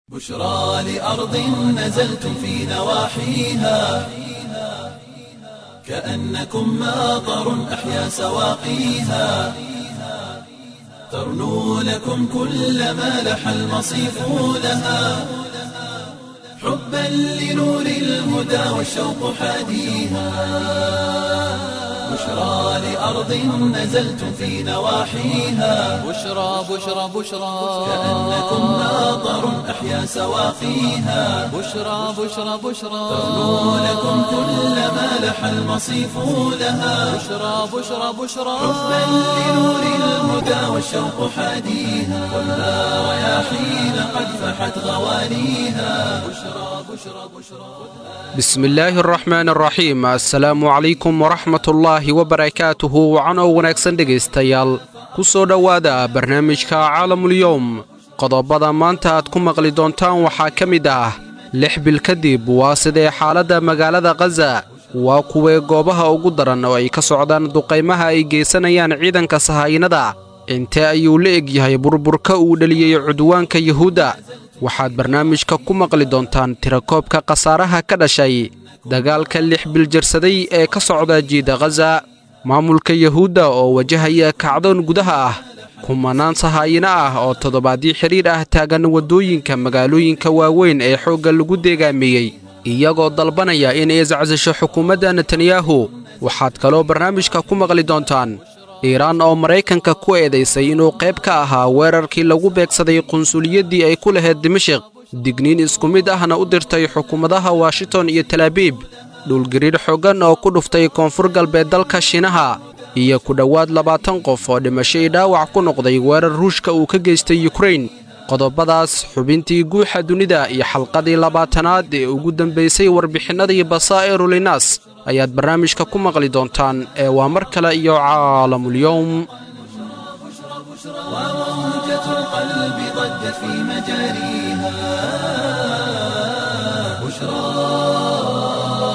بشرى لأرض نزلتم في نواحيها كأنكم ماطر أحيا سواقيها ترنو لكم كل ما لح المصيف لها حبا لنور الهدى والشوق حاديها بشرى لأرض نزلتم في نواحيها بشرى بشرى بشرى كأنكم ماطر أحيا سواقيها بشرى بشرى بشرى ترنو لكم كل ما لح المصيف لها بشرى بشرى بشرى حبا لنور الهدى والشوق حاديها والنار رياحين قد فحت غوانيها بشرى بشرى بشرى bismillaahi araxmaan araxiim assalaamu calaykum waraxmatullaahi wabarakaatuhu wacanow wanaagsan dhegaystayaal ku soo dhowaada barnaamijka caalamulyowm qodobada maanta aad ku maqli doontaan waxaa ka mid ah lix bil kadib waa sidee xaaladda magaalada khaza waa kuwee goobaha ugu daran oo ay ka socdaan duqaymaha ay geysanayaan ciidanka sahaayinada intee ayuu la eg yahay burburka uu dheliyey cudwaanka yuhuudda waxaad barnaamijka ku maqli doontaan tirakoobka khasaaraha ka dhashay dagaalka lix biljarsaday ee ka socda jiida khaza maamulka yuhuudda oo wajahaya kacdoon gudaha ah kumanaan sahaayino ah oo toddobaadyo xidhiidh ah taagan waddooyinka magaalooyinka waaweyn ee xoogga lagu deegaameeyey iyagoo dalbanaya inay iscasisho xukuumadda netanyahu waxaad kaloo barnaamijka ku maqli doontaan iiraan oo maraykanka ku eedaysay inuu qayb ka ahaa weerarkii lagu beegsaday qunsuliyaddii ay ku lahayd dimashik digniin isku mid ahna u dirtay xukuumadaha washington iyo talaabiib dhulgariir xooggan oo ku dhuftay koonfur galbeed dalka shiinaha iyo ku dhowaad labaatan qof oo dhimasho ii dhaawac ku noqday weerar ruushka uu ka geystay yukrain qodobadaas xubintii guuxa dunida iyo xalqadii labaatanaad ee ugu dambaysay warbixinnadii basaa'iru linaas ayaad barnaamijka ku maqli doontaan ee waa mar kale iyo caalamulyowm وموجة القلب ضجت في مجاريها بشرى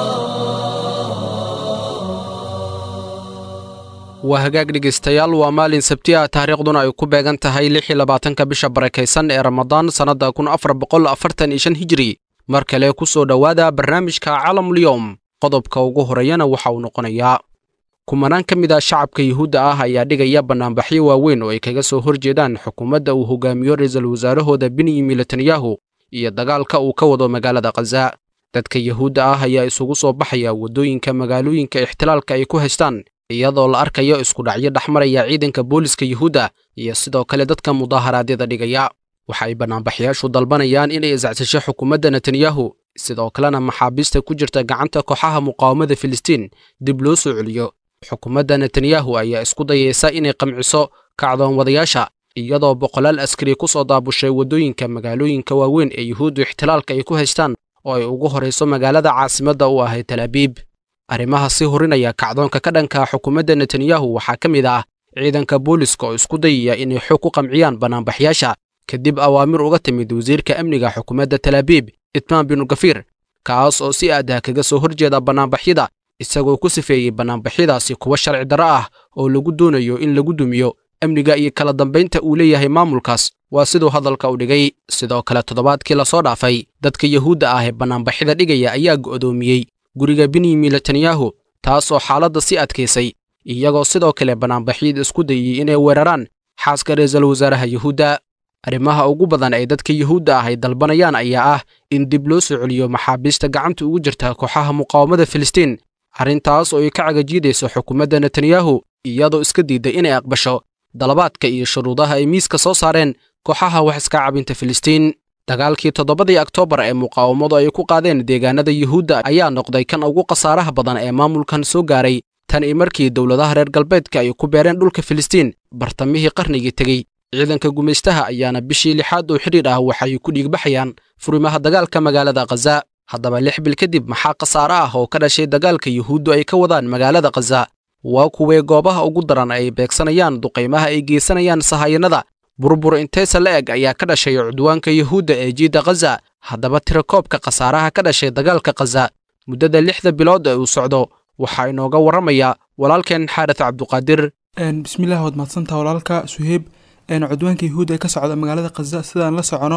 waa hagaag dhegaystayaal waa maalin sabti ah taariikhduna ay ku beegan tahay lix iyo labaatanka bisha barakaysan ee ramadaan sannadda kun afar boqol afartan iyo shan hijri mar kale ku soo dhowaada barnaamijka caalamulyoom qodobka ugu horeeyana waxa uu noqonayaa kumanaan ka mid ah shacabka yuhuudda ah ayaa dhigaya bannaanbaxyo waaweyn oo ay kaga soo hor jeedaan xukuumadda uu hogaamiyo ra-iisul wasaarahooda benyamin netanyahu iyo dagaalka uu ka wado magaalada khaza dadka yuhuudda ah ayaa isugu soo baxaya waddooyinka magaalooyinka ixtilaalka ay ku haystaan iyadoo la arkayo iskudhacyo dhexmaraya ciidanka booliska yuhuudda iyo sidoo kale dadka mudaaharaadyada dhigaya waxa ay bannaanbaxyaashu dalbanayaan inay iscacsisho xukuumadda netanyahu sidoo kalena maxaabiista ku jirta gacanta kooxaha muqaawamada filistiin dib loo soo celiyo xukuumadda netanyahu ayaa isku dayaysa inay qamciso kacdoon wadayaasha iyadoo boqolaal askari ku soo daabushay waddooyinka magaalooyinka waaweyn ee yuhuuddu ixtilaalka ay ku haystaan oo ay ugu horayso magaalada caasimadda u ahay talaabiib arrimaha sii horinaya kacdoonka ka dhanka xukuumadda netanyahu waxaa ka mid ah ciidanka booliska oo isku dayaya inay xoog ku qamciyaan bannaanbaxyaasha kadib awaamir uga timid wasiirka amniga xukuumadda talaabiib itmaan binu gafiir kaas oo si aadaha kaga soo horjeeda bannaanbaxyada isagoo ku sifeeyey bannaanbaxyadaasi kuwa sharci darro ah oo lagu doonayo in lagu dumiyo amniga iyo kala dambaynta uu leeyahay maamulkaas waa siduu hadalka u dhigay sidoo kale toddobaadkii lasoo dhaafay dadka yuhuudda ah ee bannaanbaxyada dhigaya ayaa go'doomiyey guriga benyamin netanyahu taas oo xaaladda sii adkaysay iyagoo sidoo kale bannaanbaxyada isku dayey inay weeraraan xaaska ra-iisul wasaaraha yuhuudda arrimaha ugu badan ee dadka yuhuudda ah ay dalbanayaan ayaa ah in dib loo soo celiyo maxaabiista gacanta ugu jirta kooxaha muqaawamada filistiin arrintaas oo ay ka cagajiidayso xukuumadda netanyahu iyadoo iska diidday inay aqbasho dalabaadka iyo shuruudaha ay miiska soo saareen kooxaha wax iska cabinta filistiin dagaalkii toddobadii oktoobar ee muqaawamadu ay ku qaadeen deegaanada yuhuudda ayaa noqday kan ugu khasaaraha badan ee maamulkan soo gaaray tan iyo markii dowladaha reer galbeedka ay ku beereen dhulka filistiin bartamihii qarnigii tegey ciidanka gumaystaha ayaana bishii lixaad oo xidhiidh ah waxay ku dhiigbaxayaan furimaha dagaalka magaalada khaza haddaba lix bil kadib maxaa khasaare ah oo ka dhashay dagaalka yuhuuddu ay ka wadaan magaalada khaza waa kuwee goobaha ugu daran ay beegsanayaan duqaymaha ay geysanayaan sahayanada burbur intaysa la eg ayaa ka dhashay cudwaanka yuhuudda ee jiidda khaza haddaba tirakoobka khasaaraha ka dhashay dagaalka khaza muddada lixda bilood ee uu socdo waxaa inooga warramaya walaalkeen xaaris cabduqaadir bismillaah waad mahadsantaha walaalka suheyb cudwaanka yahuudda ee ka socda magaalada khaza sidaan la socono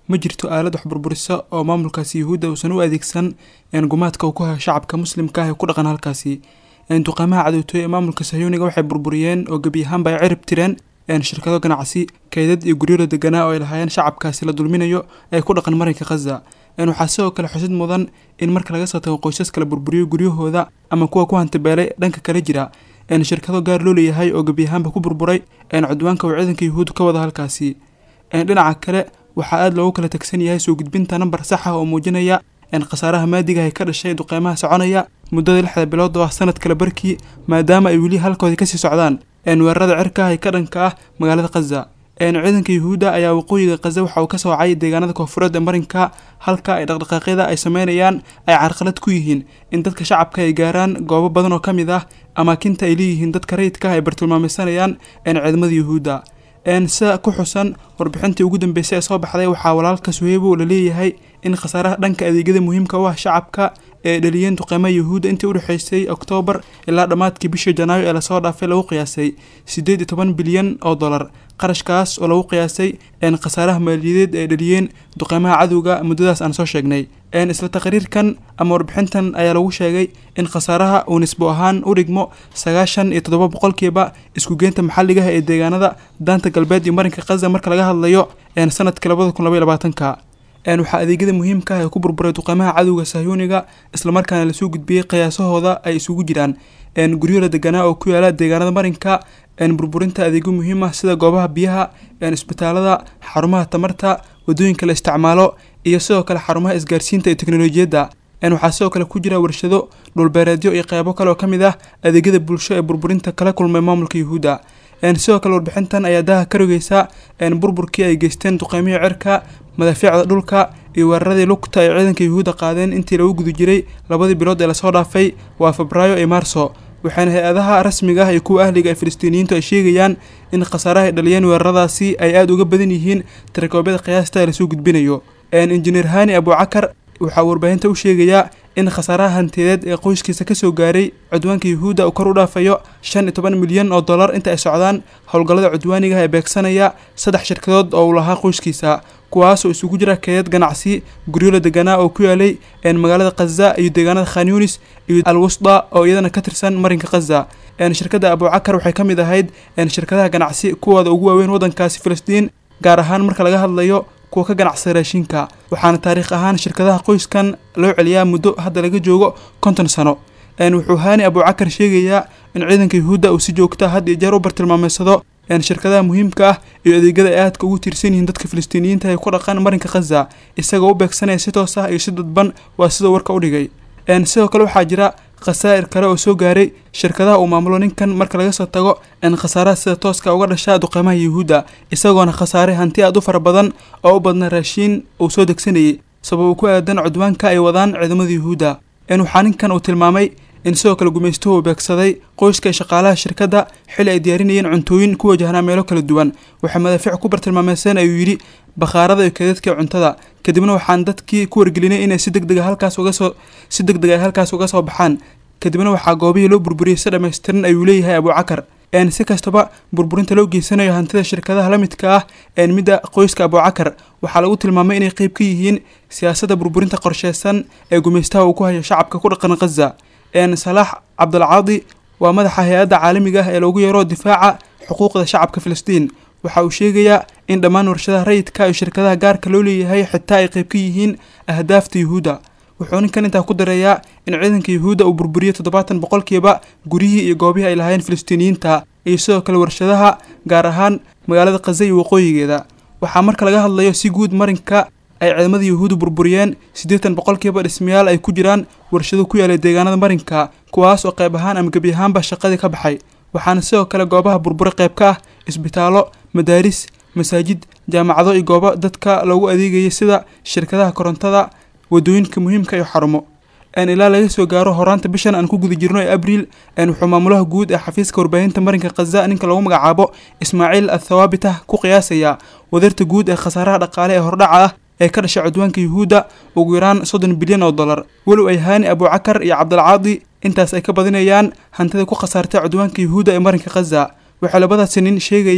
ma jirto aalad wax burburisa oo maamulkaasi yuhuudda uusan u adeegsan gumaadka uu ku hayo shacabka muslimka ah ee ku dhaqan halkaasi duqeymaha cadowtooy ee maamulka sahyuuniga waxay burburiyeen oo gebi ahaanba ay cirib tireen shirkado ganacsi kaydad iyo guryo la deganaa oo ay lahaayeen shacabkaasi la dulminayo ee ku dhaqan marinka khaza waxaa sidoo kale xusid mudan in marka laga soo tago qoysas kala burburiyo guryahooda ama kuwa ku hantabeelay dhanka kale jira shirkado gaar loo leeyahay oo gebi ahaanba ku burburay cudwaanka uu ciidanka yuhuud ka wada halkaasi dhinaca kale waxaa aada loogu kala tagsan yahay soo gudbinta nambar sax ah oo muujinaya khasaaraha maadiga ay ka dhashay duqeymaha soconaya muddada lixda bilood oo ah sanad kale barkii maadaama ay weli halkoodii kasii socdaan weerarada cirka ah ee ka dhanka ah magaalada khaza ciidanka yuhuudda ayaa waqooyiga khaza waxa uu ka soocay deegaanada koonfureed ee marinka halka ay dhaqdhaqaaqyada ay sameynayaan ay carqalad ku yihiin in dadka shacabka ay gaaraan goobo badan oo ka mid ah amaakinta ay leeyihiin dadka rayidka ah ay bartilmaameysanayaan ciidamada yuhuudda sida ku xusan warbixintii ugu dambeysay ee soo baxday waxaa walaalka suheybo la leeyahay in khasaaraha dhanka adeegyada muhiimka u ah shacabka ee dhaliyeen duqeymaha yuhuudda intii udhexeysay oktoobar ilaa dhammaadkii bishii janaayo ee lasoo dhaafay lagu qiyaasay siddeed iyo toban bilyan oo dollar qarashkaas oo lagu qiyaasay khasaaraha maaliyadeed ee dhaliyeen duqeymaha cadowga muddadaas aan soo sheegnay isla taqriirkan ama warbixintan ayaa lagu sheegay in khasaaraha uu nisbo ahaan u dhigmo sagaashan iyo toddoba boqolkiiba iskugeynta maxalligaha ee deegaanada daanta galbeed iyo marinka khaza marka laga hadlayo sanadka labada kun labaiy labaatanka waxaa adeegyada muhiimka ah ee ku burburay duqeymaha cadowga sahyuuniga islamarkaana lasoo gudbiyey qiyaasahooda ay isugu jiraan guryo la deganaa oo ku yaala deegaanada marinka burburinta adeegyo muhiim ah sida goobaha biyaha isbitaalada xarumaha tamarta wadooyinka la isticmaalo iyo sidoo kale xarumaha isgaarsiinta iyo teknolojiyadda waxaa sidoo kale ku jira warshado dhulbeereedyo iyo qeybo kale oo ka mid ah adeegyada bulsho ee burburinta kala kulmay maamulka yuhuudda sidoo kale warbixintan ayaa daaha ka rogeysa burburkii ay geysteen duqeymihii cirka madaafiicda dhulka iyo weeraradii lugta ay ciidanka yuhuudda qaadeen intii lagu guda jiray labadii bilood ee lasoo dhaafay waa febraayo iyo maarso waxaana hay-adaha rasmiga ah iyo kuwa ahliga ee filistiiniyiintu ay sheegayaan in khasaaraha ay dhaliyeen weeraradaasi ay aada uga badan yihiin tirakoobyada qiyaasta ee lasoo gudbinayo injineer hani abucakar waxaa warbaahinta u sheegayaa in khasaaraha hantiyadeed ee qoyskiisa kasoo gaaray cudwaanka yuhuudda uu kor u dhaafayo shan iyo toban milyan oo dollar inta ay socdaan howlgallada cudwaaniga ah ee beegsanaya saddex shirkadood oo uu lahaa qoyskiisa kuwaasoo isugu jira keedad ganacsi guryo la deganaa oo ku yaalay magaalada khaza iyo deegaanada khan yunis iyo al wusda oo iyadana ka tirsan marinka khaza shirkadda abucakar waxay ka mid ahayd shirkadaha ganacsi kuwooda ugu waaweyn waddankaasi filistiin gaar ahaan marka laga hadlayo kuwa ka ganacsada raashinka waxaana taariikh ahaan shirkadaha qoyskan loo celiyaa muddo hadda laga joogo konton sano wuxuu haani abucakar sheegayaa in ciidanka yuhuudda uu si joogta had iyo jeer u bartilmaameysado shirkadaha muhiimka ah iyo adeegyada ay aadka ugu tiirsan yihiin dadka filistiiniyiinta ee ku dhaqan marinka khaza isagoo u beegsanaya si toos ah iyo si dadban waa sidoo warka u dhigay sidoo kale waxaa jira khasaa'ir kale oo soo gaaray shirkadaha uu maamulo ninkan marka laga soo tago in khasaaraha sida tooska uga dhasha duqeymaha yuhuudda isagoona khasaaray hanti aad u fara badan oo u badna raashiin uu soo degsanayay sabab ku aadan cudwaanka ay wadaan ciidamada yuhuudda waxaa ninkan uu tilmaamay in sidoo kale gumaystuhu uu beegsaday qoyska shaqaalaha shirkadda xili ay diyaarinayeen cuntooyin ku wajahnaa meelo kala duwan waxay madaafiic ku bartilmaameyseen ayuu yidhi bakhaarada iyo keedadka cuntada kadibna waxaan dadkii ku wargelinay inay si degdega halkaas uga soo si deg deg ay halkaas uga soo baxaan kadibna waxaa goobihii loo burburiyey si dhammaystiran ayuu leeyahay abucakar si kastaba burburinta loo geysanayo hantida shirkadaha la midka ah midda qoyska abucakar waxaa lagu tilmaamay inay qeyb ka yihiin siyaasadda burburinta qorsheysan ee gumaystaha uu ku hayo shacabka ku dhaqan khaza salaax cabdulcaadi waa madaxa hay-adda caalamiga ah ee loogu yeero difaaca xuquuqda shacabka filistiin waxa uu sheegayaa in dhammaan warshadaha rayidka iyo shirkadaha gaarka loo leeyahay xitaa ay qeyb ka yihiin ahdaafta yuhuudda wuxuu ninkan intaa ku dareeyaa in ciidanka yuhuudda uu burburiyo toddobaatan boqolkiiba guryihii iyo goobihii ay lahaayeen filistiiniyiinta iyo sidoo kale warshadaha gaar ahaan magaalada khaza iyo waqooyigeeda waxaa marka laga hadlayo si guud marinka ay ciidamada yuhuuddu burburiyeen siddeetan boqolkiiba dhismayaal ay ku jiraan warshado ku yaalay deegaanada marinka kuwaas oo qayb ahaan ama gebi ahaanba shaqadii ka baxay waxaana sidoo kale goobaha burbure qayb ka ah isbitaallo madaaris masaajid jaamacado iyo goobo dadka loogu adeegayay sida shirkadaha korontada wadooyinka muhiimka iyo xarumo ilaa laga soo gaaro horaanta bishan aan ku guda jirno ee abriil wuxuu maamulaha guud ee xafiiska warbaahinta marinka khaza ninka lagu magacaabo ismaaciil athawaabitah ku qiyaasayaa wadarta guud ee khasaaraha dhaqaale ee hordhaca ah ee ka dhashay cudwaanka yuhuudda ugu yaraan soddon bilyan oo dollar walow ay haani abucakar iyo cabdulcaadi intaas ay ka badinayaan hantida ku khasaartay cudwaanka yuhuudda ee marinka khaza waxay labadaasi nin sheegayaan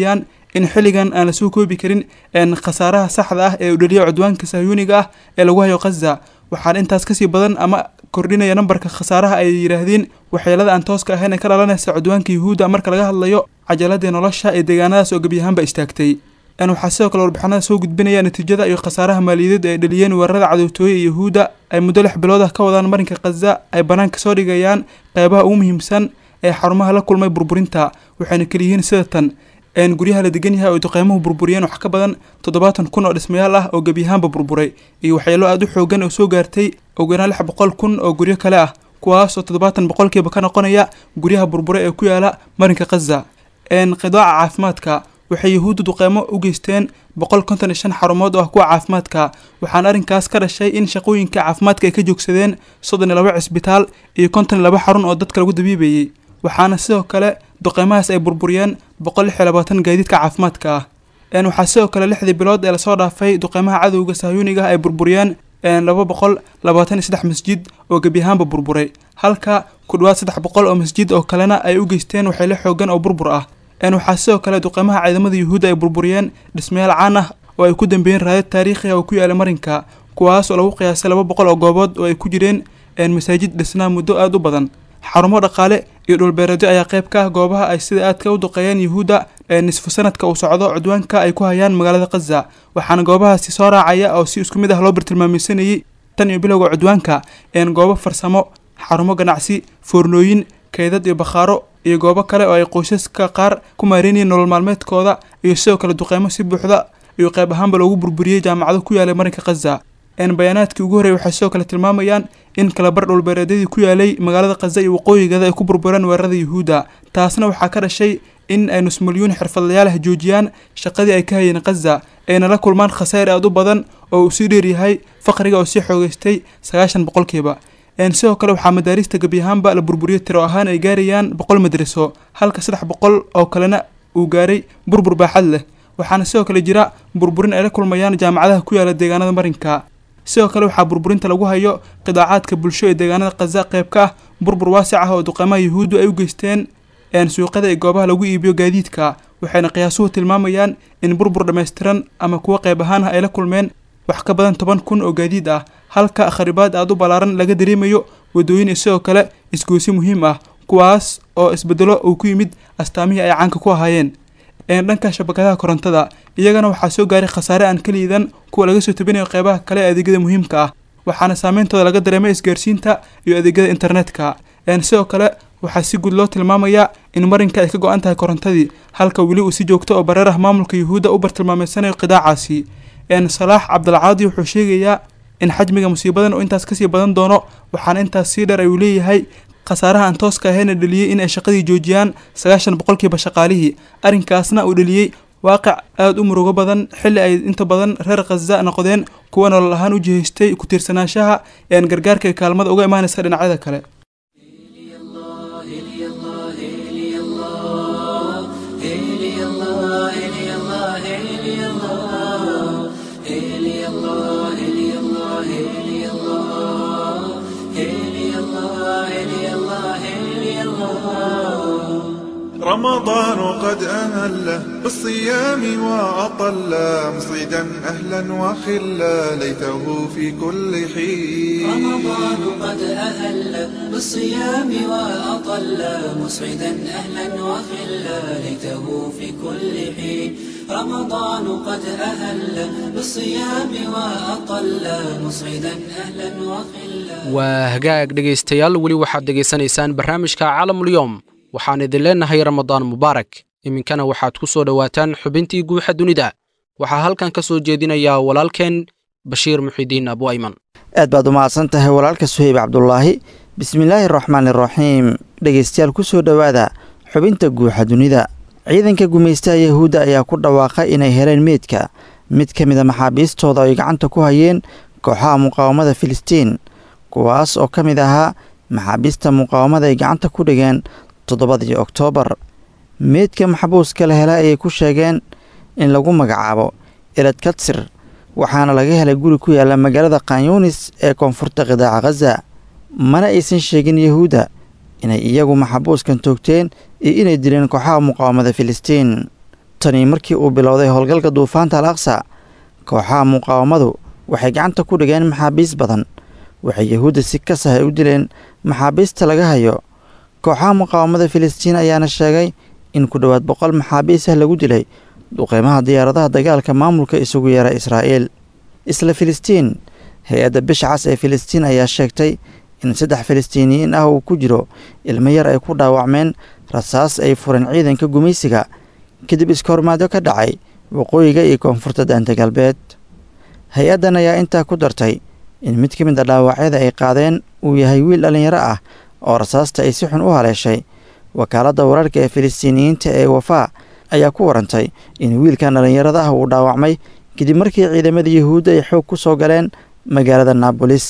in xilligan aan lasoo koobi karin khasaaraha saxda ah ee u dhaliya cudwaanka sahyuuniga ah ee lagu hayo khaza waxaan intaas kasii badan ama kordhinaya nambarka khasaaraha ay yidhaahdeen waxyeelada aan tooska ahayn ee ka dhalanaysa cudwaanka yuhuudda marka laga hadlayo cajaladii nolosha ee deegaanadaas oo gebyahaanba istaagtay waxaa sidoo kale warbixinada soo gudbinaya natiijada iyo khasaaraha maaliyadeed ee dhaliyeen weerarada cadowtooye ee yuhuudda ay muddo lix bilood ah ka wadaan marinka khaza ay banaanka soo dhigayaan qeybaha ugu muhiimsan ee xarumaha la kulmay burburinta waxayna kaliyihiin sida tan guryaha la degan yahay oo duqeymuhu burburiyeen wax ka badan toddobaatan kun oo dhismayaal ah oo gebyahaanba burburay iyo waxyeelo aada u xoogan oo soo gaartay ugu yaraan lix boqol kun oo guryo kale ah kuwaas oo toddobaatan boqolkiiba ka noqonaya guryaha burburay ee ku yaala marinka khaza qidaaca caafimaadka waxay yuhuudda duqeymo u geysteen boqol konton iyo shan xarumood oo ah kuwa caafimaadka waxaana arrinkaas ka dhashay in shaqooyinka caafimaadka ay ka joogsadeen soddon iyo laba cisbitaal iyo konton iyo laba xarun oo dadka lagu dabiibayey waxaana sidoo kale duqeymahaas ay burburiyeen boqol lix iyo labaatan gaadiidka caafimaadka ah waxaa sidoo kale lixdii bilood ee lasoo dhaafay duqeymaha cadowga sahyuuniga ah ay burburiyeen laba boqol labaatan iyo saddex masjid oo gebyahaanba burburay halka ku dhawaad saddex boqol oo masjid oo kalena ay u geysteen waxyeelo xoogan oo burbur ah waxaa sidoo kale duqeymaha ciidamada yuhuudda ay burburiyeen dhismayaal caan ah oo ay ku dambeeyeen raadad taariikhi ah oo ku yaala marinka kuwaas oo lagu qiyaasay laba boqol oo goobood oo ay ku jireen masaajid dhisnaa muddo aada u badan xarumo dhaqaale iyo dhulbeereedyo ayaa qayb ka ah goobaha ay sida aadka u duqeeyeen yuhuudda ee nisfu sanadka uu socdo cudwaanka ay ku hayaan magaalada khaza waxaana goobahaasi soo raacaya oo si isku mid ah loo bartilmaameysanayay tan iyo bilowga cudwaanka goobo farsamo xarumo ganacsi foornooyin kaydad iyo bakhaaro iyo goobo kale oo ay qoysaska qaar ku maareynayeen nolol maalmeedkooda iyo sidoo kale duqeymo si buuxda iyo qayb ahaanba loogu burburiyey jaamacado ku yaalay marinka khaza bayaanaadkii ugu horreeyay waxay sidoo kale tilmaamayaan in kalabar dhulbeereedyadii ku yaalay magaalada khaza iyo waqooyigeeda ay ku burbureen weerarada yuhuudda taasna waxaa ka dhashay in ay nus milyuun xirfadlayaalah joojiyaan shaqadii ay ka hayeen khaza ayna la kulmaan khasaar aada u badan oo uu sii dheeryahay faqriga oo sii xoogeystay sagaashan boqolkiiba sidoo kale waxaa madaarista gebyahaanba la burburiyey tiro ahaan ay gaarayaan boqol madraso halka saddex boqol oo kalena uu gaaray burbur baaxad leh waxaana sidoo kale jira burburin ay la kulmayaan jaamacadaha ku yaala deegaanada marinka sidoo kale waxaa burburinta lagu hayo qidaacaadka bulsho ee deegaanada khaza qayb ka ah burbur waasic ah oo duqeymaha yuhuuddu ay u geysteen suuqyada ee goobaha lagu iibiyo gaadiidka waxayna qiyaasuhu tilmaamayaan in burbur dhammaystiran ama kuwo qayb ahaan ah ay la kulmeen wax ka badan toban kun oo gaadiid ah halka kharibaad aada u ballaaran laga dareemayo waddooyin iyo sidoo kale isgoysi muhiim ah kuwaas oo isbedelo uu ku yimid astaamihii ay caanka ku ahaayeen dhanka shabakadaha korontada iyagana waxaa soo gaaray khasaare aan ka liidan kuwa laga soo tabinayo qeybaha kale ee adeegyada muhiimka ah waxaana saameyntooda laga dareemay isgaarsiinta iyo adeegyada internetka sidoo kale waxaa si guud loo tilmaamayaa in marinka ay ka go-an tahay korontadii halka weli uu si joogto oo bareer ah maamulka yuhuudda u bartilmaameysanayo qidaacaasi salaax cabdilcaadi wuxuu sheegayaa in xajmiga musiibadan uu intaas kasii badan doono waxaana intaas sii dheer ayuu leeyahay khasaaraha aan tooska ahayna dhaliyey in ay shaqadii joojiyaan sagaashan boqolkiiba shaqaalihii arrinkaasna uu dhaliyey waaqic aada u murugo badan xilli ay inta badan reer khaza noqdeen kuwa nolol ahaan u jihaystay ku tiirsanaanshaha ean gargaarka ee kaalmada uga imaanaysa dhinacyada kale رمضان قد أهل بالصيام وأطل مصيدا أهلا وخلا ليته في كل حين رمضان قد أهل بالصيام وأطل مسعدا أهلا وخلا ليته في كل حين رمضان قد أهل بالصيام وأطل مسعدا أهلا وخلا waa hagaag dhegaystayaal weli waxaad dhegaysanaysaan barnaamijka caalamulyoom waxaan idin leennahay ramadaan mubaarak iminkana waxaad ku soo dhowaataan xubintii guuxa dunida waxaa halkan ka soo jeedinayaa walaalkeen bashiir muxidiin abu ayman aad baad u mahadsan tahay walaalka suheyb cabdulaahi bismillaahi araxmaan iraxiim dhegaystayaal ku soo dhowaada xubinta guuxa dunida ciidanka gumaystaha yahuudda ayaa ku dhawaaqay inay heleen meydka mid ka mida maxaabiistooda ay gacanta ku hayeen kooxaha muqaawamada filistiin kuwaas oo ka mid ahaa maxaabiista muqaawamada ay gacanta ku dhigeen toddobadii oktoobar meydka maxbuuska la hela ayay ku sheegeen in lagu magacaabo elad katsir waxaana laga helay guri ku yaalla magaalada kanyunis ee koonfurta qidaaca khaza mana aysan sheegin yahuudda inay iyagu maxabuuskan toogteen iyo inay dileen kooxaha muqaawamada filistiin tanii markii uu bilowday howlgalka duufaanta al aqsa kooxaha muqaawamadu waxay gacanta ku dhigeen maxaabiis badan waxay yahuudda si ka sahay u dileen maxaabiista laga hayo kooxaha muqaawamada filistiin ayaana sheegay in ku dhowaad boqol maxaabiis ah lagu dilay duqeymaha diyaaradaha dagaalka maamulka isugu yeera israa'iil isla filistiin hay-adda bisha cas ee filistiin ayaa sheegtay in saddex filistiiniyiin ah uu ku jiro ilmo yar ay ku dhaawacmeen rasaas ay fureen ciidanka gumaysiga kadib iskahormaadyo ka dhacay waqooyiga iyo koonfurta daanta galbeed hay-addan ayaa intaa ku dartay in mid ka mid a dhaawacyada ay qaadeen uu yahay wiil dhallinyaro ah oo rasaasta ay si xun u haleeshay wakaaladda wararka ee filistiiniyiinta ee wafaa ayaa ku warantay in wiilkan dhallinyarada ah uu dhaawacmay kadib markii ciidamada yuhuudda ay xoog ku soo galeen magaalada naabolis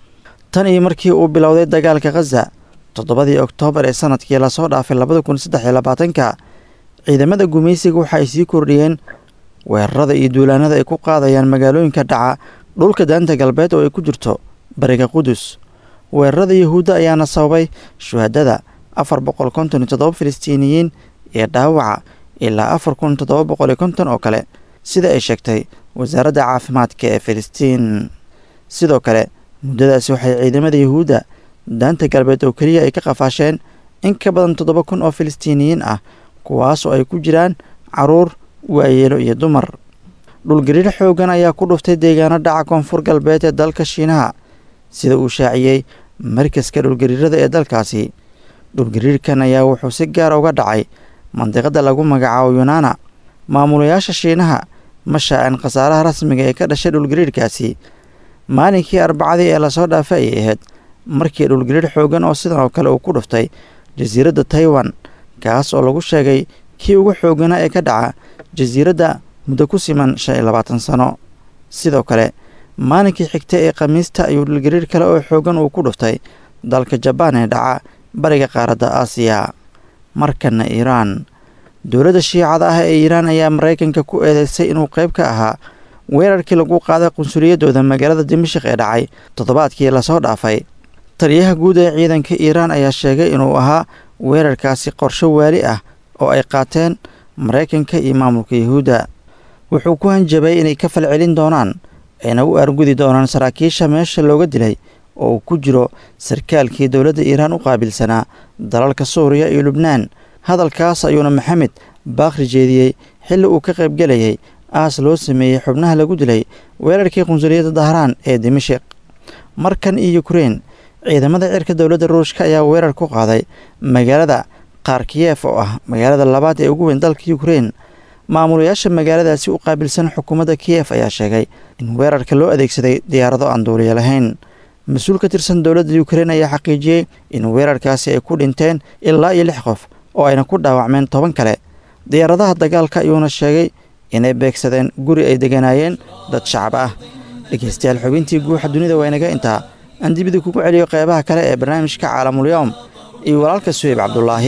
tan iyo markii uu bilowday dagaalka khaza toddobadii oktoobar ee sanadkii lasoo dhaafay labada kun saddex iyo labaatanka ciidamada gumaysiga waxa ay sii kordhiyeen weerarada iyo duulaanada ay ku qaadayaan magaalooyinka dhaca dhulka daanta galbeed oo ay ku jirto bariga qudus weerarada yuhuudda ayaana sababay shuhadada afar boqol konton iyo toddoba filistiiniyiin iyo dhaawaca ilaa afar kun toddoba boqol iyo konton oo kale sida ay sheegtay wasaaradda caafimaadka ee filistiin sidoo kale muddadaasi waxay ciidamada yuhuudda daanta galbeed oo keliya ay ka qafaasheen in ka badan toddoba kun oo filistiiniyiin ah kuwaasoo ay ku jiraan caruur waayeelo iyo dumar dhulgariir xooggan ayaa ku dhuftay deegaano dhaca koonfur galbeed ee dalka shiinaha sida uu shaaciyey markaska dhulgariirada ee dalkaasi dhulgariirkan ayaa wuxuu si gaara uga dhacay mandiqada lagu magacaabo yunaana maamulayaasha shiinaha ma shaacin khasaaraha rasmiga ee ka dhashay dhulgariirkaasi maalinkii arbacadii ee lasoo dhaafay ayay ahayd markii dhulgariir xooggan oo sidan oo kale uu ku dhuftay jasiiradda taiwan kaas oo lagu sheegay kii ugu xoogganaa ee ka dhaca jasiiradda muddo ku siman shan iyo labaatan sano sidoo kale maalinkii xigta ee khamiista ayuu dhulgariir kale oo xooggan uu ku dhuftay dalka jabaan ee dhaca bariga qaaradda aasiya markana iiraan dowladda shiicada ah ee iiraan ayaa maraykanka ku eedeysay inuu qayb ka ahaa weerarkii lagu qaaday qunsuliyadooda magaalada dimashik ee dhacay toddobaadkii lasoo dhaafay taliyaha guud ee ciidanka iiraan ayaa sheegay inuu ahaa weerarkaasi qorsho waali ah oo ay qaateen maraykanka iyo maamulka yuhuudda wuxuu ku hanjabay inay ka falcelin doonaan ayna u argudi doonaan saraakiisha meesha looga dilay oo uu ku jiro sarkaalkii dowladda iiraan u qaabilsanaa dalalka suuriya iyo lubnaan hadalkaas ayuuna maxamed baakri jeediyey xilli uu ka qaybgelayay aas loo sameeyey xubnaha lagu dilay weerarkii qunsuliyadda dahraan ee dimashik markan iyo yukrain ciidamada cirka dowladda ruushka ayaa weerar ku qaaday magaalada kharkiyef oo ah magaalada labaad ee ugu weyn dalka yukrain maamulayaasha magaaladaasi u qaabilsan xukuumadda kiyef ayaa sheegay in weerarka loo adeegsaday diyaarado aan duuliya lahayn mas-uul ka tirsan dowladda yukrain ayaa xaqiijiyey in weerarkaasi ay ku dhinteen ilaa iyo lix qof oo ayna ku dhaawacmeen toban kale diyaaradaha dagaalka ayuuna sheegay inay beegsadeen guri ay deganaayeen dad shacab ah dhegeystayaal xubintii guuxa dunida waa inaga intaa aan dibida kugu celiyo qeybaha kale ee barnaamijka caalamulyoom iyo walaalka suheyb cabdulaahi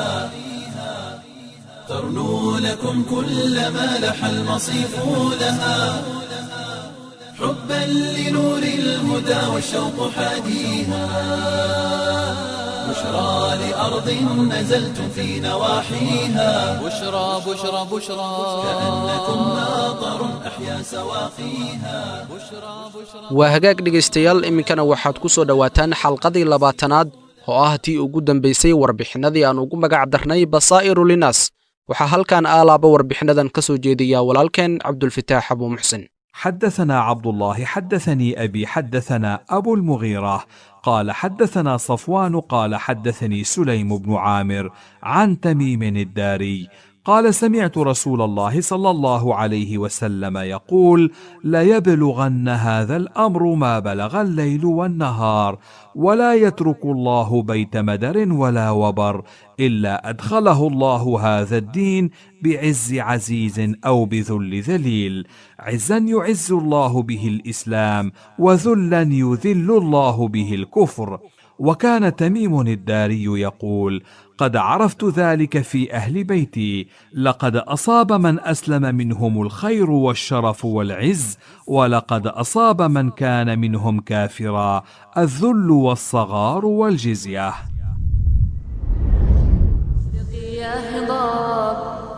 ترنو لكم كل ما لح المصيف لها حبا لنور الهدى والشوق حاديها بشرى لأرض نزلتم في نواحيها بشرى بشرى بشرى كأنكم ناظر أحيا سواقيها بشرى بشرى waa hagaag dhegaystayaal iminkana waxaad ku soo dhowaataan xalqadii labaatanaad oo ah tii ugu dambaysay warbixinnadii aan ugu magac darnay basaa'iru linaas waxaa halkan aalaaba warbixinnadan ka soo jeediyaa walaalkeen cabdulfataax abuu muxsin حدثنا عبد الله حدثني ابي حدثنا ابو المغيره قال حدثنا صفوان قال حدثني سليم بن عامر عن تميم الداري قال سمعت رسول الله صلى الله عليه وسلم يقول ليبلغن هذا الامر ما بلغ الليل والنهار ولا يترك الله بيت مدر ولا وبر الا ادخله الله هذا الدين بعز عزيز او بذل ذليل عزا يعز الله به الاسلام وذلا يذل الله به الكفر وكان تميم الداري يقول قد عرفت ذلك في اهل بيتي لقد اصاب من اسلم منهم الخير والشرف والعز ولقد اصاب من كان منهم كافرا الذل والصغار والجزيه يا هضاب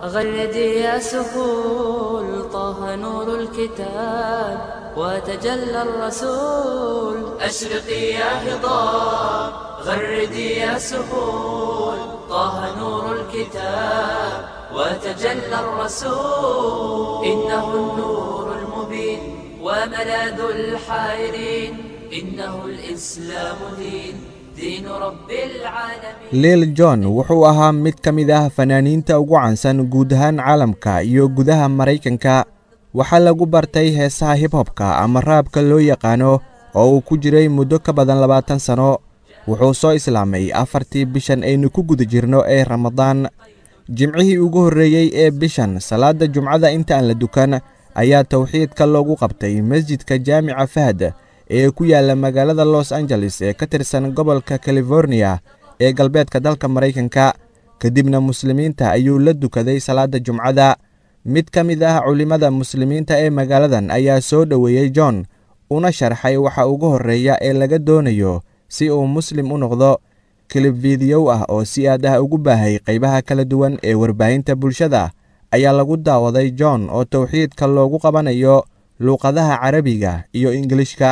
غردي يا سهول طه نور الكتاب وتجلى الرسول أشرقي يا هضاب غردي يا سهول طه نور الكتاب وتجلى الرسول إنه النور المبين وملاذ الحائرين إنه الإسلام دين دين رب العالمين liil john wuxuu ahaa mid ka mid ah fanaaniinta ugu caansan guud ahaan caalamka iyo gudaha maraykanka waxaa lagu bartay heesaha hibhobka ama raabka loo yaqaano oo uu ku jiray muddo ka badan labaatan sano wuxuu soo islaamay afartii bishan aynu ku guda jirno ee ramadaan jimcihii ugu horreeyey ee bishan salaadda jumcada inta aan la dukan ayaa towxiidka loogu qabtay masjidka jaamica fahd ee ku yaalla magaalada los angeles ee ka tirsan gobolka californiya ee galbeedka dalka maraykanka kadibna muslimiinta ayuu la dukaday salaadda jumcada mid ka mid ah culimmada muslimiinta ee magaaladan ayaa soo dhoweeyey john una sharxay waxa ugu horreeya ee laga doonayo si uu muslim u noqdo kilib fiidiyow ah oo si aad ah ugu baahay qaybaha kala duwan ee warbaahinta bulshada ayaa lagu daawaday john oo towxiidka loogu qabanayo luuqadaha carabiga iyo ingilishka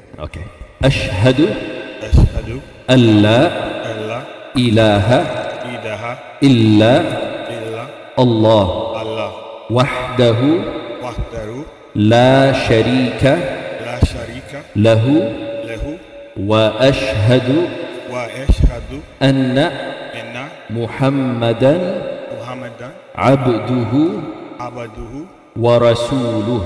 أشهد أشهد أن لا أن لا إله إله إلا إلا الله الله وحده وحده لا شريك لا شريك له له وأشهد وأشهد أن أن محمدا محمدا عبده عبده ورسوله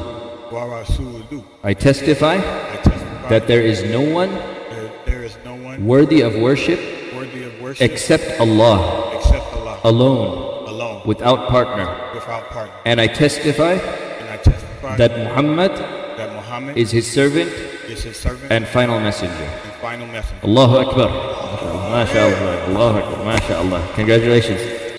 ورسوله I testify I testify that there is no one that there is no one worthy of worship worthy of worship except Allah except Allah alone alone without partner. without partner. And I testify And I testify that Muhammad that Muhammad is his servant is his servant and final messenger. and final messenger. Allahu Akbar. MashaAllah. Allahu Akbar. MashaAllah. Congratulations.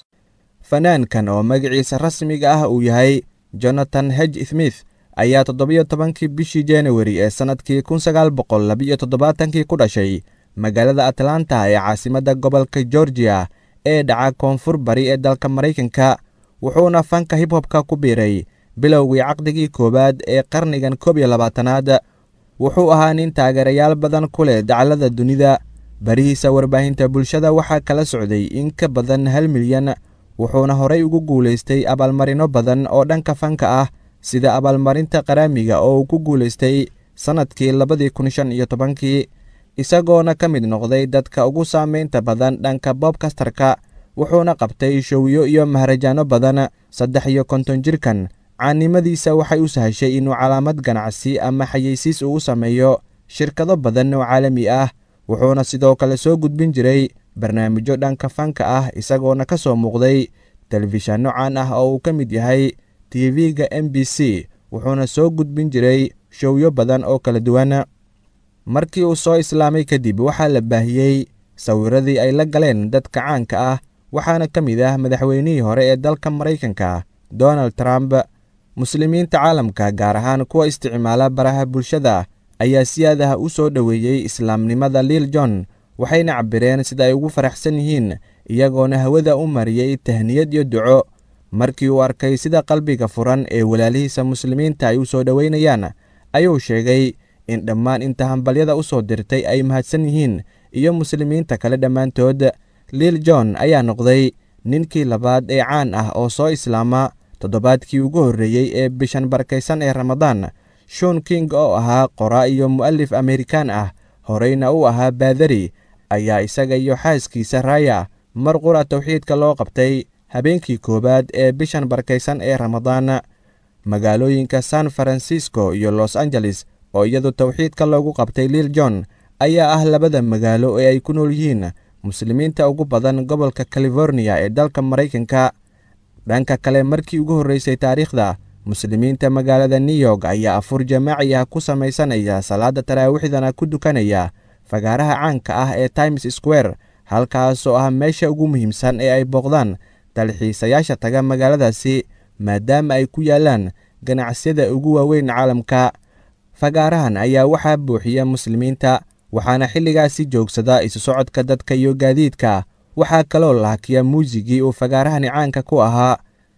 fanaankan oo magaciisa rasmiga ah uu yahay jonathan hedge smith ayaa toddobiyo tobankii bishii januari ee sannadkii kun sagaal boqol labiyo toddobaatankii ku dhashay magaalada atlanta ee caasimadda gobolka georgiya ee dhaca koonfur bari ee dalka maraykanka wuxuuna fanka hibhobka ku biiray bilowgii caqdigii koowaad ee qarnigan koob iyo labaatanaad wuxuu ahaa nin taageerayaal badan ku leh dacallada dunida barihiisa warbaahinta bulshada waxaa kala socday in ka badan hal milyan wuxuuna horay ugu guulaystay abaalmarino badan oo dhanka fanka ah sida abaalmarinta qaraamiga oo uu ku guulaystay sannadkii labadii kun shan iyo tobankii isagoona ka mid noqday dadka ugu saamaynta badan dhanka boobkastarka wuxuuna qabtay showyo iyo maharajaano badan saddex iyo konton jirkan caannimadiisa waxay u sahashay inuu calaamad ganacsi ama xayeysiis uu u sameeyo shirkado badan oo caalami ah wuxuuna sidoo kale soo gudbin jiray barnaamijyo dhanka fanka ah isagoona ka soo muuqday telefishanno caan ah oo uu ka mid yahay tv-ga m b c wuxuuna soo gudbin jiray showyo badan oo kala duwan markii uu soo islaamay kadib waxaa la baahiyey sawiradii ay la galeen dadka caanka ah waxaana ka mid ah madaxweynihii hore ee dalka maraykanka donald trump muslimiinta caalamka gaar ahaan kuwa isticmaala baraha bulshada ayaa si aad ah u soo dhoweeyey islaamnimada liil john waxayna cabbireen sida ay ugu faraxsan yihiin iyagoona hawada u mariyey tahniyad iyo duco markii uu arkay sida qalbiga furan ee walaalihiisa muslimiinta ay u soo dhoweynayaan ayuu sheegay in dhammaan inta hambalyada u soo dirtay ay mahadsan yihiin iyo muslimiinta kale dhammaantood liil john ayaa noqday ninkii labaad ee caan ah oo soo islaama toddobaadkii ugu horreeyey ee bishan barakaysan ee ramadaan shon king oo ahaa qoraa iyo mu'alif amerikaan ah horeyna u ahaa baadari ayaa isaga iyo xaaskiisa raaya mar qura towxiidka loo qabtay habeenkii koowaad ee bishan barakaysan ee ramadaan magaalooyinka san francisco iyo los angeles oo iyadu towxiidka loogu qabtay liil john ayaa ah labada magaalo ee ay ku nool yihiin muslimiinta ugu badan gobolka californiya ee dalka maraykanka dhanka kale markii ugu horreysay taariikhda muslimiinta magaalada new york ayaa afur jamaaci ah ku samaysanaya salaada taraawiixdana ku dukanaya fagaaraha caanka ah ee times square halkaasoo ah meesha ugu muhiimsan ee ay booqdaan dalxiisayaasha taga magaaladaasi maadaama ay ku yaalaan ganacsiyada ugu waaweyn caalamka fagaarahan ayaa waxaa buuxiya muslimiinta waxaana xilligaasi joogsada isu socodka dadka iyo gaadiidka waxaa kaloo laakiya muusigii uu fagaarahani caanka ku ahaa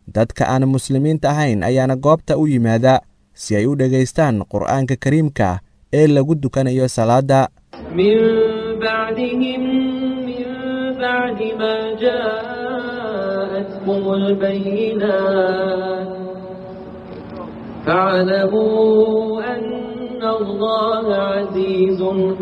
dadka aan muslimiinta ahayn ayaana goobta u yimaada si ay u dhegaystaan qur'aanka kariimka ee lagu dukanayo salaadda من بعدهم من بعد ما جاءتهم البينات فاعلموا أن الله عزيز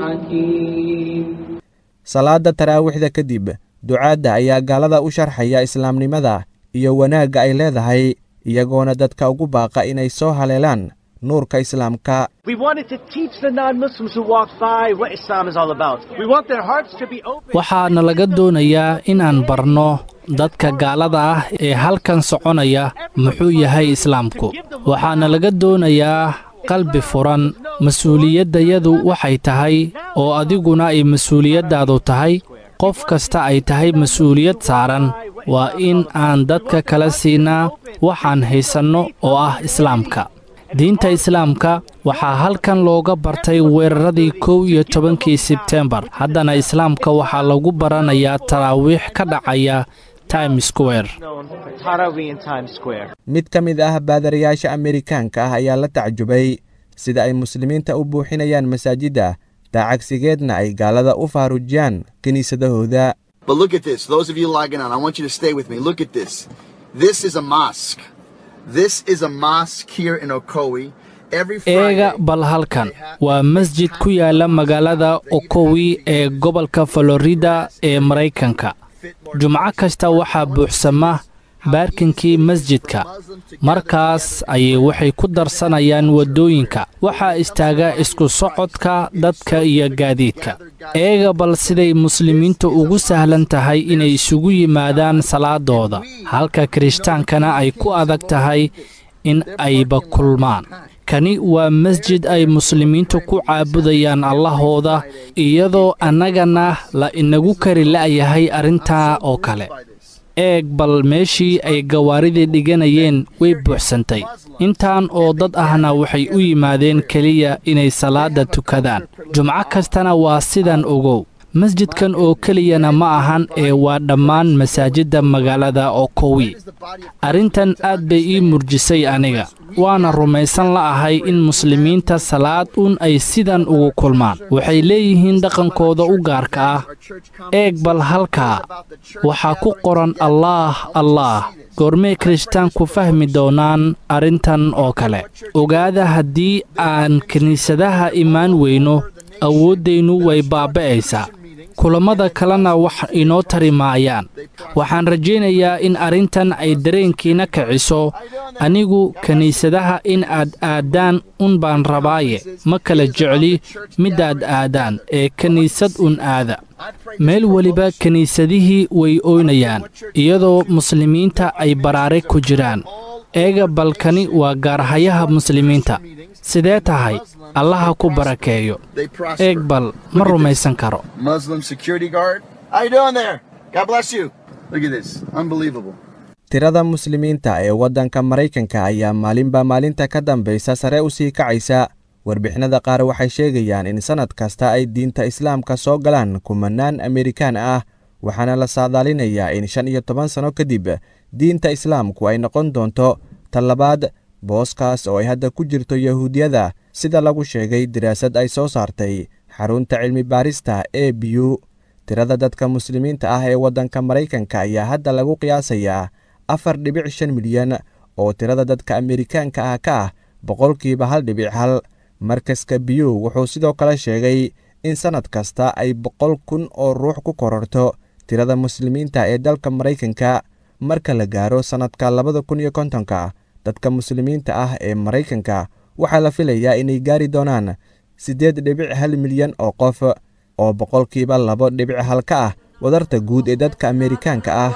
حكيم salaadda taraawiixda kadib ducaadda ayaa gaalada u sharxaya islaamnimada iyo wanaagga ay leedahay iyagoona dadka ugu baaqa inay soo haleelaan nuurka islaamka We wanted to teach the non-Muslims who walk by what Islam is all about. We want their hearts to be open. waxaana laga doonayaa inaan barno dadka gaalada ah ee halkan soconaya muxuu yahay islaamku waxaana laga doonayaa qalbi furan mas-uuliyaddayadu waxay tahay oo adiguna ay mas-uuliyaddaadu tahay qof kasta ay tahay mas-uuliyad saaran waa in aan dadka kala siinaa waxaan haysanno oo ah islaamka diinta islaamka waxaa halkan looga bartay weeraradii kow iyo tobankii sebtembar haddana islaamka waxaa lagu baranayaa taraawiix ka dhacaya times square Known for Taraweeh in Times Square. mid ka mid ah baadarayaasha amerikaanka ah ayaa la tacjubay sida ay muslimiinta u buuxinayaan masaajidda daacagsigeedna ay gaalada u faarujiyaan kiniisadahooda But look at this. Those of you logging on, I want you to stay with me. Look at this. This is a mosque. This is a mosque here in Okoe. Every eega bal halkan waa masjid ku yaala magaalada okowi ee gobolka florida ee maraykanka jumco kasta waxaa buuxsama baarkinkii masjidka markaas ayay waxay ku darsanayaan waddooyinka waxaa istaaga isku socodka dadka iyo gaadiidka eega bal siday muslimiintu ugu sahlan tahay inay isugu yimaadaan salaadooda halka kirishhtaankana ay ku adag tahay in ayba kulmaan kani waa masjid ay muslimiintu ku caabudayaan allahooda iyadoo annagana la inagu kari la'yahay arrintaa oo kale eeg bal meeshii ay gawaaridii dhiganayeen way buuxsantay intaan oo dad ahna waxay u yimaadeen keliya inay salaadda tukadaan jumco kastana waa sidan ogow masjidkan oo keliyana ma ahan ee waa dhammaan masaajidda magaalada okowi arrintan aad bay ii murjisay aniga waana rumaysan la'ahay in muslimiinta salaad un ay sidan ugu kulmaan waxay leeyihiin dhaqankooda u gaarka ah eeg bal halkaa waxaa ku qoran allaah allaah goormay kirishtaanku fahmi doonaan arrintan oo kale ogaada haddii aan kiniisadaha imaan weyno awooddaynu way baaba'aysaa kulammada kalena wax inoo tari maayaan waxaan rajaynayaa in arrintan ay dareenkiina kiciso anigu kiniisadaha in aad aaddaan un baan rabaaye ma kala jecli midaad aadaan ee kiniisad un aada meel weliba kiniisadihii way ooynayaan iyadoo muslimiinta ay baraare ku jiraan eega balkani waa gaarhayaha muslimiinta sidee tahay allaha ku barakeeyo eeg bal ma rumaysan karo Muslim security guard. How you doing there? God bless you. Look at this. Unbelievable. tirada muslimiinta ee waddanka maraykanka ayaa maalinba maalinta ka dambaysa sare u sii kacaysa warbixinada qaar waxay sheegayaan in sannad kasta ay diinta islaamka soo galaan kumanaan amerikaan ah waxaana la saadaalinayaa in shan iyo toban sanno kadib diinta islaamku ay noqon doonto tallabaad booskaas oo ay hadda ku jirto yahuudiyada sida lagu sheegay daraasad ay soo saartay xarunta cilmi baarista e b u tirada dadka muslimiinta ah ee waddanka maraykanka ayaa hadda lagu qiyaasayaa afar dhibic shan milyan oo tirada dadka amerikaanka ah ka ah boqolkiiba hal dhibic hal markaska biyu wuxuu sidoo kale sheegay in sannad kasta ay boqol kun oo ruux ku kororto tirada muslimiinta ee dalka maraykanka marka la gaaro sannadka labada kun iyo kontonka dadka muslimiinta ah ee maraykanka waxaa la filayaa inay gaari doonaan siddeed dhibic hal milyan oo qof oo boqolkiiba labo dhibic hal ka ah wadarta guud ee dadka amerikaanka ah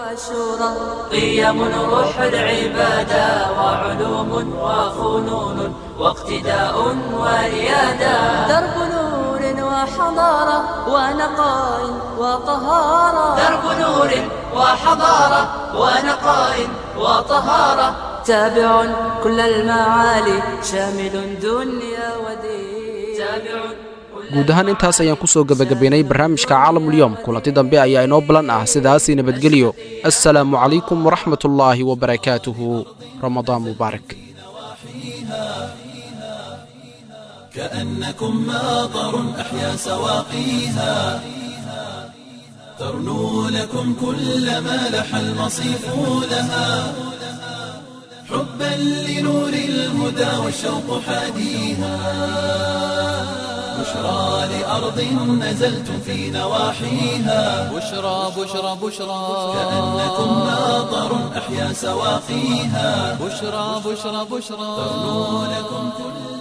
قيم روح العبادة وعلوم وفنون واقتداء وريادة درب نور وحضارة ونقاء وطهارة درب نور وحضارة ونقاء وطهارة تابع كل المعالي شامل دنيا ودين تابع كل guud ahaan intaas ayaan ku soo gebagabaynay barnaamijka caalamulyoom kulanti dambe ayaa inoo balan ah sidaasii nabadgelyo assalaamu calaykum waraxmatullaahi wabarakaatuhu ramadaan mubaarak كأنكم ماطر أحيا سواقيها ترنو لكم كل ما لح المصيف لها حبا لنور الهدى والشوق حاديها بشرى لأرض نزلتم في نواحيها بشرى بشرى بشرى كأنكم ماطر أحيا سواقيها بشرى بشرى بشرى ترنو لكم كل